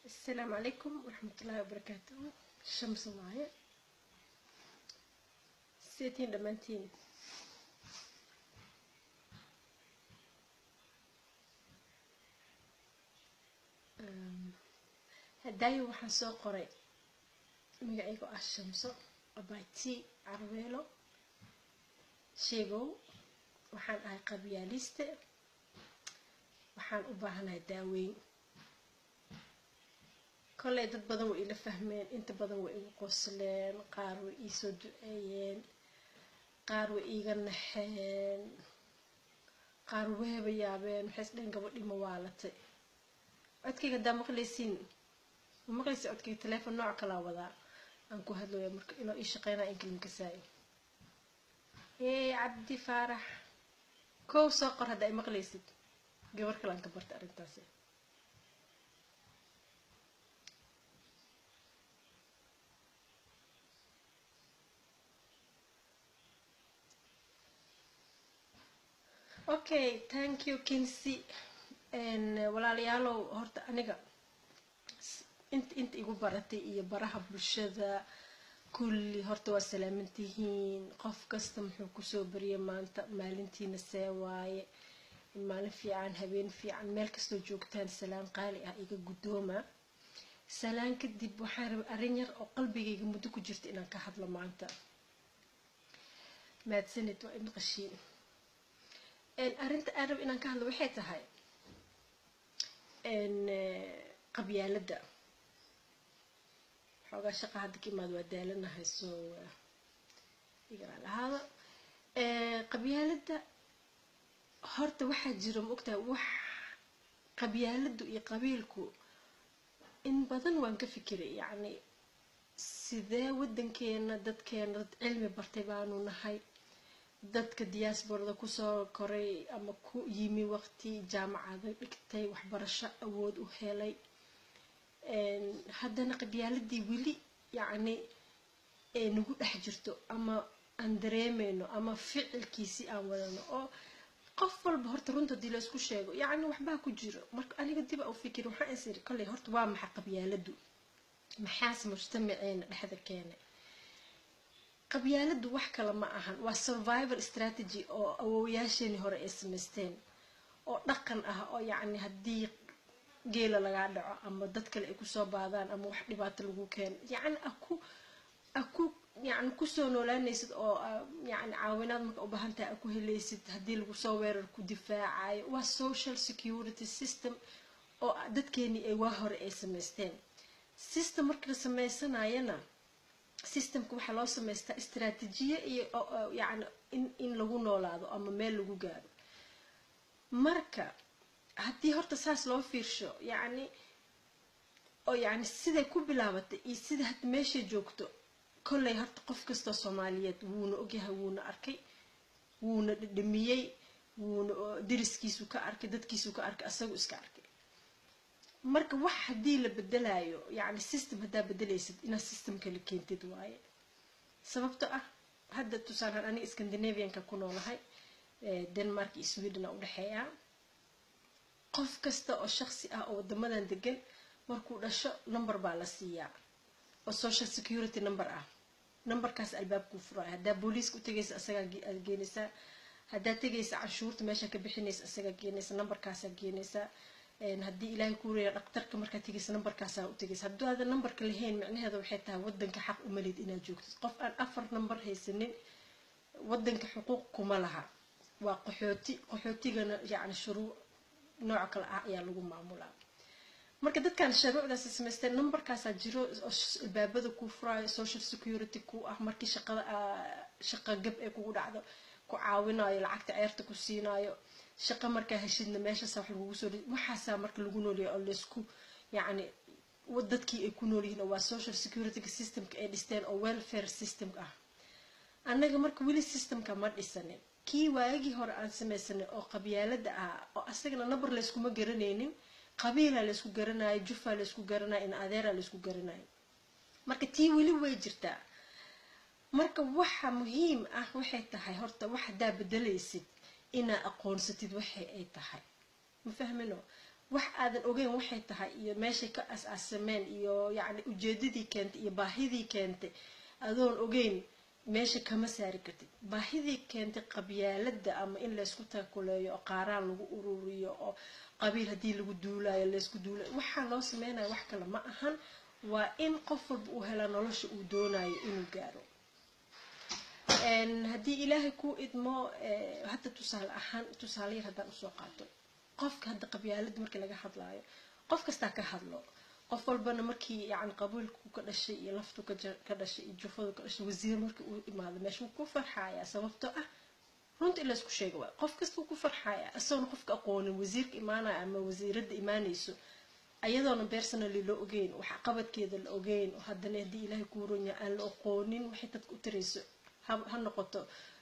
السلام عليكم ورحمة الله وبركاته الشمس معايا سيتين دمانتين hadaayo waxaan soo qoray magacaygu ah shamso abayti carweelo sheegow waxaan ahay qabyaaliste waxaan u baahanahay daaweyn kolley dad badan way ila fahmeen inta badan way igu qosleen qaar way iisoo duceeyeen qaar way iiga naxeen qaar wayba yaabeen waxay isdheen gabadhii ma waalatay codkayga haddaa maqlaysiin ma maqlaysa codkayga teleefon nooc kalaa wadaa aan ku hadlaya marka inuu ii shaqeynaa in kalimka saay ee cabdi faarax kow soo qor haddaa i maqlaysid gabar kale aan ka barta arrintaasi okay thank you kinsy walaalayaalow horta aniga inta inta igu baratay iyo baraha bulshada kulli horta waa salaamantihiin qof kasta muxuu kusoo bariyay maanta maalintiina see waaye maalin fiican habeen fiican meel kastoo joogtaan salaan qaali ah iga guddooma salaan kadib waxaan raba arrin yar oo qalbigayga muddo ku jirta inaan ka hadlo maanta mahadsanid waa imaqashiin arrinta aan raba inaan ka hadlo waxay tahay qabyaaladda xoogaa shaqa hadda ka imaad waa daalanahay soo igaraa lahaada qabyaaladda horta waxaa jiro ma ogtahay wax qabyaaladdu iyo qabiilku in badan waan ka fikiray yacni sidee waddankeena dadkeena dad cilmi bartay baanu nahay dadka diaasborada kusoo koray ama ku yimi waqti jaamacada dhigtay waxbarasho awood u helay haddana qabyaaladii weli yacni ee nagu dhex jirto ama aan dareemeyno ama ficilkiisii aan wadano oo qof walba horta runta dii la isku sheego yacni waxbaa ku jiro marka aniga dib a u fikir waxaan is iri kolley horta waa maxa qabyaaladu maxaas mujtamaceena dhexda keenay qabyaaladu wax kale ma ahan waa survival strategy oo awoowayaasheenii hore ay samaysteen oo dhaqan ah oo yacni haddii geela lagaa dhaco ama dad kale ay kusoo baadaan ama wax dhibaato lagu keeno yacni aku aku yacni kusoo noolaanaysid oo yacni caawinaad marka u baahan tahay aku helaysid haddii lagu soo weerar ku difaacayo waa social security system oo dadkeenii ay waa hore ay samaysteen system marka la sameysanayana systemka waxaa loo samaystaa istraatiijiye iyo yacni in in lagu noolaado ama meel lagu gaaro marka haddii horta saas loo fiirsho yacni oo yacni siday ku bilaabatay iyo sida hadda meeshay joogto kolley horta qof kastoo soomaaliyeed wuuna ogyahay wuuna arkay wuuna dhadhamiyey wuuna deriskiisu ka arkay dadkiisu ka arkay asagu iska arkay marka wax haddii la bedelayo yacni system haddaa bedelaysid inaad system kala keentid waaye sababto ah hadda tusaalaan aniga scandinavianka ku noolahay denmark iyo sweden a udhexeeya qof kasta oo shaqsi ah oo wadamadan degan markuu dhasho number baa la siiyaa oo social security number ah numberkaas albaabkuu furaayo haddaa booliiska u tegaysa asagaa geenaysaa haddaa tegaysa canshuurta meesha ka bixinaysa asagaa geenaysa numberkaasaa geenaysaa haddii ilaahay kuu reeya dhaktarka markaad tegaysa numberkaasaa u tegaysa hadduu aadan numberka lahayn micnaheeda waxay tahay wadanka xaq umalid inaad joogtid qof aan afar number haysanin wadanka xuquuq kuma laha waa qaxooti qaxootigana yacni shuruuc nooc kale ah ayaa lagu maamulaa marka dadkan shuruucdaas samaysteen numberkaasaa jiro albaabada kuu furaayo social security ku ah markii shaqada shaqa gab ee kugu dhacdo ku caawinayo lacagta ceerta ku siinaayo shaqo markaa heshidna meeshaasa wax lagugu soo waxaasaa marka lagu noolyahay oo laysku yacni dadkii ay ku noolyihiin oo waa social security systemka ay dhisteen oo welfare system ah annaga marka weli systemka ma dhisanin kii waagii hore aan samaysanay oo qabyaalada ah oo asagana number layskuma garanaynin qabiilaa laysku garanayo jufaa laysku garanayo in adeeraa laysku garanayo marka tii weli way jirtaa marka waxa muhiim ah waxay tahay horta wax haddaa bedelaysid inaa aqoonsatid waxay ay tahay ma fahmino wax aadan ogeyn waxay tahay iyo meeshay ka as-aasameen iyo yacni ujeedadii keentay iyo baahidii keentay adoon ogeyn meesha kama saari kartid baahidii keentay qabyaalada ama in laysku taakuleeyo oo qaaraan lagu ururiyo oo qabiil haddii lagu duulayo laysku duulayo waxaa loo sameynaya wax kale ma ahan waa in qof walba uu hela nolosha uu doonayo inuu gaaro haddii ilaahay kuu idmo hadda tusaale ahaan tusaale yar haddaan usoo qaato qofka hadda qabyaalada markii laga hadlaayo qof kastaa ka hadlo qof walbana markii yani qabiilku ka dhashay iyo laftu ka dhashay iyo jufadu ka dhashay wasiir markii uu imaado meesha wuu ku farxayaa sababtoo ah runta in laysku sheega waay qof kasta wuu ku farxayaa isagoona qofka aqoonin wasiirka imaanaya ama wasiiradda imaanayso ayadoona personally la ogeyn wax qabadkeeda la ogeyn oo haddana haddii ilaahay kuu ronya aan la aqoonin waxay dadka u tarayso ha noqoto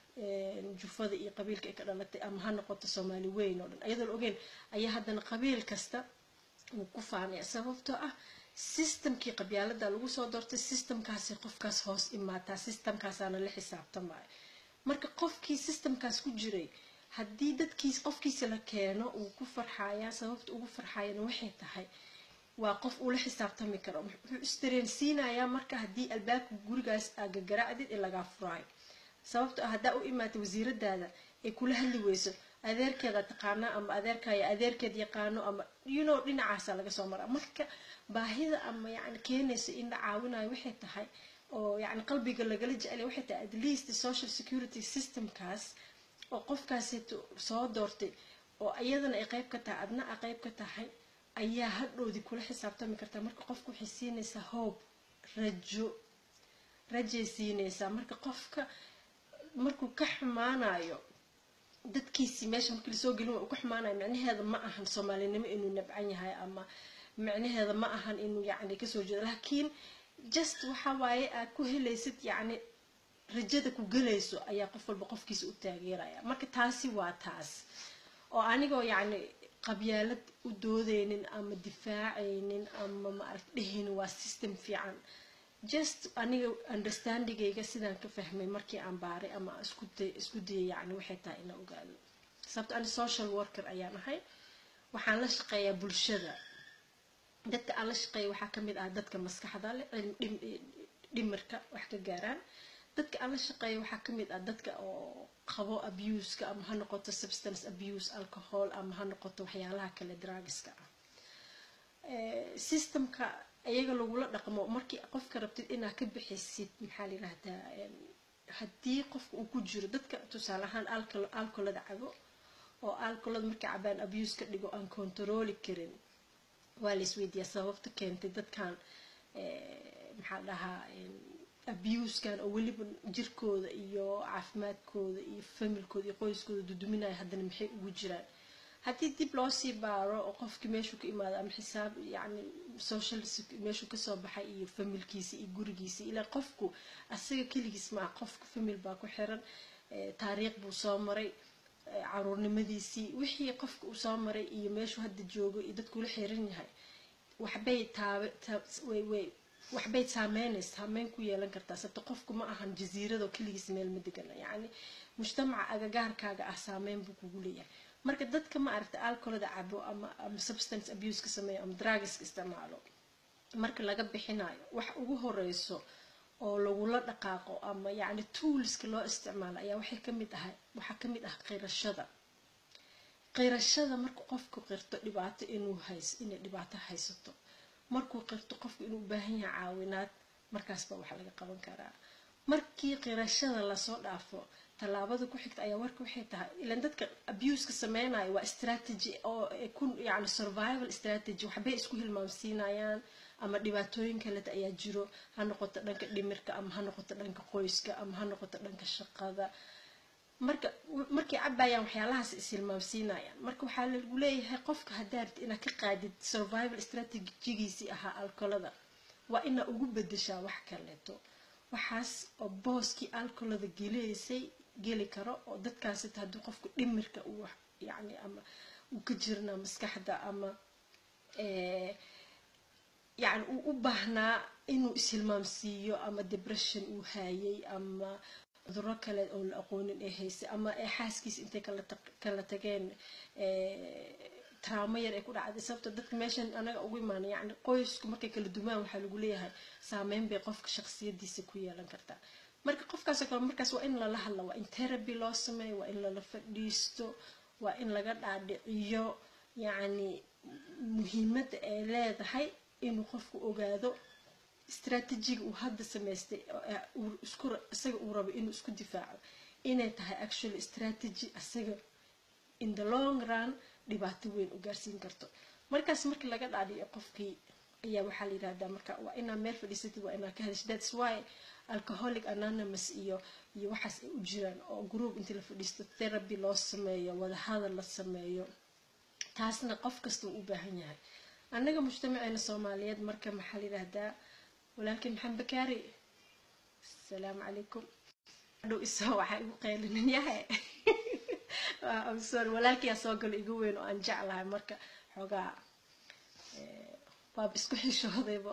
jufada iyo qabiilka ay ka dhalatay ama ha noqoto soomaali weyn oo dhan ayadoo la ogeyn ayaa haddana qabiil kasta wuu ku faanaya sababtoo ah systemkii qabyaalada lagu soo doortay systemkaasi qofkaas hoos imaataa systemkaasaana la xisaabtamaayo marka qofkii systemkaas ku jiray haddii dadkiis qofkiisa la keeno uu ku farxayaa sababta ugu farxayana waxay tahay waa qof uu la xisaabtami karo wuxuu isdareensiinayaa marka haddii albaabka gurigaas aa gagaracdid in lagaa furaayo sababto ah haddaa u imaatay wasiiradaada ay kula hadli weyso adeerkeeda taqaana ama adeerkaya adeerkeed yaqaano ama you know dhinacaasa laga soo maraa marka baahida ama yani keenaysa in la caawinayo waxay tahay oo yani qalbiga lagala jecelya waxay tahay at least social security systemkaas oo qofkaasito soo doortay oo iyadana ay qayb ka tahay adna a qayb ka tahay ayaa hadhowdii kula xisaabtami kartaa marka qofka waxay siinaysaa hoob rajo rajay siinaysaa marka qofka markuu ka xumaanayo dadkiisii meesha markii lasoo gelin waa uu ka xumaanayo micnaheeda ma ahan soomaalinimo inuu nabcan yahay ama micnaheeda ma ahan inuu yacni kasoo jeedo laakiin just waxa waaye aad ku helaysid yacni rajada ku gelayso ayaa qof walba qofkiisa u taageeraya marka taasi waa taas oo anigoo yacni qabyaalad u doodeynin ama difaacaynin ama maaragt dhehaynin waa system fiican just aniga understandingayga sidaan ka fahmay markii aan baaray ama isku dayay yani waxay tahay inaan ogaado sababto ani social worker ayaan ahay waxaan la shaqeeyaa bulshada dadka aan la shaqeeya waxaa kamid ah dadka maskaxda leh dhimirka wax ka gaaraan dadka aan la shaqeeya waxaa kamid ah dadka oo qabo abuseka ama ha noqoto substance abuse alcohol ama ha noqoto waxyaalaha kale drugska ah systemka iyaga lagula dhaqmo markii qofka rabtid inaad ka bixisid maxaa layidhahdaa haddii qofka uu ku jiro dadka tusaale ahaan alcolada cabo oo alcolada markay cabaan abuse ka dhigo aan controli karin waa la isweydiiyaa sababta keentay dadkan maxaa dhahaa abuskan oo weliba jirkooda iyo caafimaadkooda iyo familkooda iyo qoyskooda duduminaya haddana maxay ugu jiraan haddii dib loo sii baaro oo qofkii meeshuu ka imaado ama xisaab yacni social meeshuu kasoo baxay iyo familkiisa iyo gurigiisa ilaa qofku asaga keligiis maa qofka famil baa ku xiran taariikh buu soo maray caruurnimadiisii wixii qofka uu soo maray iyo meeshuu hadda joogo iyo dadkula xiran yahay waxbay taabe way waxbay saameynaysa saameyn ku yeelan kartaa sababto qofku ma ahan jasiiradoo keligiis meel ma degana yacni mujtamaca agagaarkaaga ah saameyn buu kugu leeyahay marka dadka ma aragta alcolada cabo ama ama substance abuse ka sameeyo ama drugiska isticmaalo marka laga bixinayo wax ugu horeyso oo lagula dhaqaaqo ama yacni toolska loo isticmaalo ayaa waxay kamid ahay waxaa kamid ah qirashada qirashada markuu qofku qirto dhibaato inuu hays inay dhibaato haysato markuu qirto qofku inuu u baahan yahay caawinaad markaas baa wax laga qaban karaa markii qirashada lasoo dhaafo tallaabada ku xigta ayaa warka waxay tahay ilan dadka abuseka sameynayo waa strategy oo ku yani survival strategy waxbay isku hilmaamsiinayaan ama dhibaatooyin kaleta ayaa jiro ha noqoto dhanka dhimirka ama ha noqoto dhanka qoyska ama ha noqoto dhanka shaqada marka markay cabayaan waxyaalahaas ishilmaamsiinayaan marka waxaa lagu leeyahay qofka haddaarti inaad ka qaadid survival strategigiisii ahaa alcolada waa inaa ugu bedeshaa wax kaleeto waxaas oo booskii alcolada geleysay geli karo oo dadkaasita haddii qofku dhimirka uu yani ama uu ka jirna maskaxda ama yani uu u baahnaa inuu ishilmaamsiiyo ama depression uu haayay ama cuduro kale oo la aqoonin ee haysay ama ee xaaskiisa intay kala tageen traamo yar ay ku dhacday sababto dadka meeshan anaga ugu imaana yacni qoysku markay kala dumaan waxaa lagu leeyahay saameyn bay qofka shaqsiyadiisa ku yeelan kartaa marka qofkaasoo kale markaas waa in lala hadla waa in therapy loo sameeyo waa in lala fadhiisto waa in laga dhaadhiciyo yacni muhiimadda ay leedahay inuu qofku ogaado strategiga uu hadda samaystay isku isaga uu rabo inuu isku difaaco inay tahay actually strategy isaga in the long run dhibaato weyn u gaarsiin karto markaas markii laga dhaadhiyo qofkii ayaa waxaa la yidhahdaa marka waa inaa meel fadhiisatid waa inaa ka helish thats why alcoholic anonymous iyo iyo waxaas ay u jiraan oo group intii la fadhiisto therapy loo sameeyo wadahadal la sameeyo taasna qof kasta uu u baahan yahay annaga mujtamaceena soomaaliyeed marka maxaa la yidhahdaa walaalkii maxamed bakaari asalaamu calaykum dhow isoo waxaa igu qaylinin yahay sorry walaalkiyaa soo galo igu weyn oo aan jeclahay marka xoogaa waaba isku xishoodayba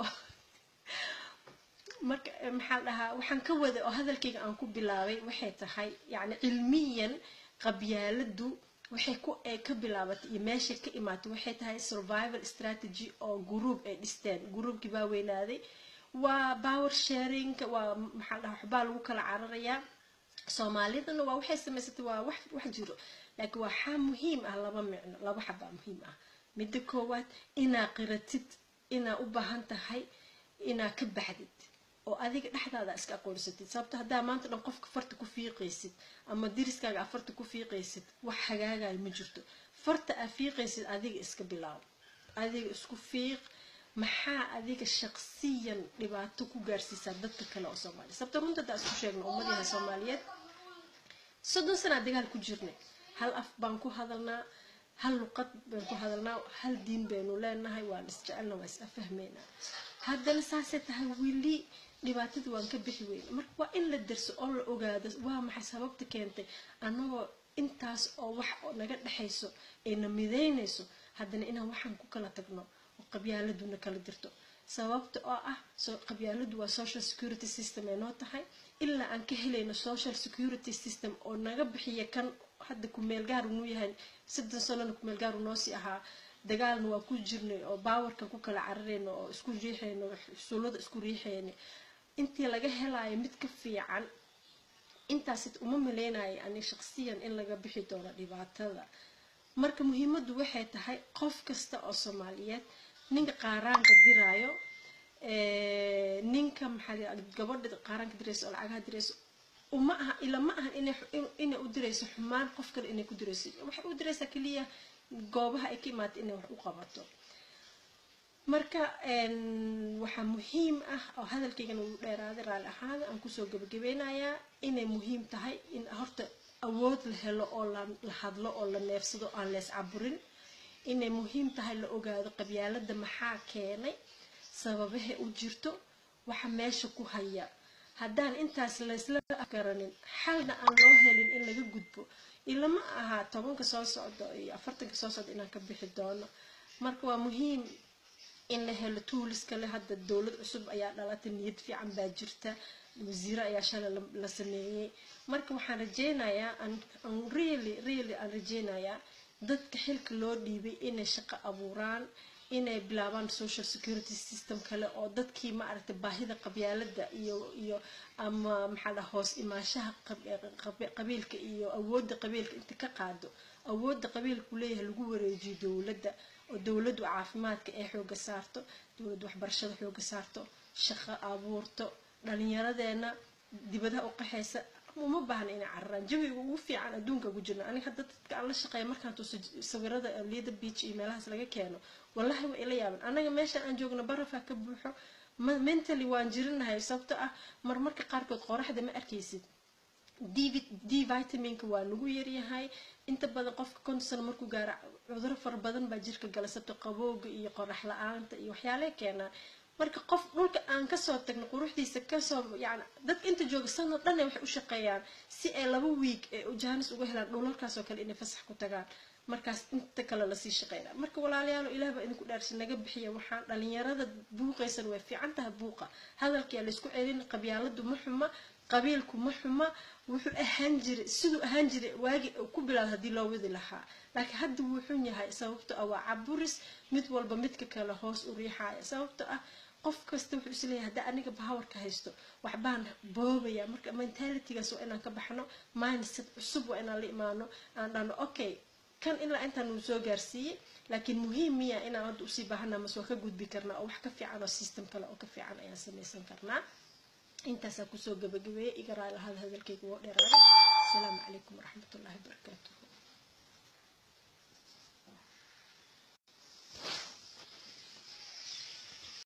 marka maxaa dhahaa waxaan ka wada oo hadalkayga aan ku bilaabay waxay tahay yacni cilmiyan qabyaaladu waxay ku ay ka bilaabatay iyo meeshay ka imaatay waxay tahay survival strategy oo group ay dhisteen groupkii baa weynaaday waa power sharing waa maxaa dhahaa waxbaa lagu kala cararayaa soomaalidana waa waxay samaysatay waa wax wax jiro laakiin waxaa muhiim ah laba micno laba xabaa muhiim ah midda koowaad inaa qiratid inaa u baahan tahay inaa ka baxdid oo adiga dhexdaada iska aqoonsatid sababto haddaa maanta dhan qofka farta ku fiiqaysid ama diriskaaga a farta ku fiiqaysid wax hagaagayo ma jirto farta aa fiiqaysid adiga iska bilaabo adiga isku fiiq maxaa adiga shaqsiyan dhibaato ku gaarsiisaa dadka kale oo soomaaliya sababto runta haddaa isku sheegna ummadaha soomaaliyeed soddon sanaa dagaal ku jirnay hal af baan ku hadalnaa hal luqad baan ku hadalnaa hal diin baynu leenahay waan isjecelna waa is afahmaynaa haddana saasay tahay weli dhibaatada waan ka bixi weyna marka waa in la derso oo la ogaado waa maxay sababta keentay annagoo intaas oo wax naga dhexayso ayna midaynayso haddana inaan waxaan ku kala tagno oo qabyaaladuna kala dirto sababta oo ah qabyaaladu waa social security system ay noo tahay ilaa aan ka helayno social security system oo naga bixiya kan hadda kumeel gaar unuu yahay soddon sanona kumeel gaar unoo sii ahaa dagaalna waa ku jirnay oo baawarka ku kala cararayno oo isku riixayno xusuulada isku riixayna intii laga helayo mid ka fiican intaas uma maleynayo ani shaqsiyan in laga bixi doono dhibaatada marka muhiimaddu waxay tahay qof kasta oo soomaaliyeed ninka qaaraanka diraayo ninka maxaa gabadha qaaraanka dirayso oo lacagaha dirayso uma aha ila ma aha inay u dirayso xumaan qof kale inay ku dirayso waxay u diraysaa keliya goobaha ay ka imaata inay wax u qabato marka waxaa muhiim ah oo hadalkaygana uu dheeraaday raalli ahaada aan kusoo gabagabeynayaa inay muhiim tahay in horta awood la helo oo la hadlo oo la neefsado aan lees caburin inay muhiim tahay la ogaado qabyaalada maxaa keenay sababaha u jirto waxa meesha ku haya haddaan intaas laysla afgaranin xalna aan loo helin in laga gudbo ilama aha tobanka soo socdo iyo afartanka soo socdo inaan ka bixi doono marka waa muhiim in la helo tuulis kale hadda dowlad cusub ayaa dhalatay niyad fiican baa jirta wasiiro ayaa shalay la sameeyey marka waxaan rajeynayaa aan really really aan rajeynayaa dadka xilka loo dhiibay inay shaqo abuuraan inay bilaabaan social security system kale oo dadkii ma aragtay baahida qabyaalada iyo iyo ama maxaa dhaha hoos imaanshaha qabiilka iyo awoodda qabiilka inta ka qaado awoodda qabiilku leeyahay lagu wareejiyo dowladda oo dowladdu caafimaadka ay xooga saarto dowladdu waxbarashada xooga saarto shaqo abuurto dhalinyaradeena dibadaha u qaxaysa uma baahna inay cararaan jawiga ugu fiican adduunka ugu jirna aniga hadda dadka aan la shaqeeya markaan tuso sawirada liyada beach iyo meelahaas laga keeno wallahi waa ila yaaban anaga meeshaan aan joogno barafaa ka buuxo mentally waan jirinahay sababto ah marmarka qaarkood qoraxda ma arkaysid d vitaminka waa nagu yaryahay inta badan qofka konton markuu gaaro cuduro fara badan baa jirka gala sabto qabowga iyo qorax la-aanta iyo waxyaalaha keenaa marka qof dhulka aan kasoo tagno quruxdiisa kasoo yani dadka inta jooga sanad dhan waxay u shaqeeyaan si ay laba wiig ee jaanis uga helaan dhulalkaasoo kale inay fasax ku tagaan markaas inta kale lasii shaqeyna marka walaalayaalo ilaah baa idinku dhaarsi naga bixiya waxaan dhalinyarada buuqaysan way fiican tahay buuqa hadalkiyaa laysku celin qabyaaladu ma xuma qabiilku ma xuma wuxuu ahaan jiray siduu ahaan jiray waagi ku bilaada haddii loo wadi lahaa laakiin hadda wuu xun yahay sababto ah waa caburis mid walba midka kale hoos u riixaya sababto ah qof kasta wuxuu isleeyahay haddii aniga bahawarka haysto waxbaan boobaya marka mentalitygaas waa inaan ka baxno mindset cusub waa inaan la imaano aan dhahno okay kan ilaa intaan uu soo gaarsiiyey laakiin muhiim miya inaan hadda usii baahana mase waa ka gudbi karnaa oo wax ka fiican oo system kale oo ka fiican ayaan samaysan karnaa intaasaa kusoo gabagabeeyay iga raali lahada hadalkayga woo dheeraaday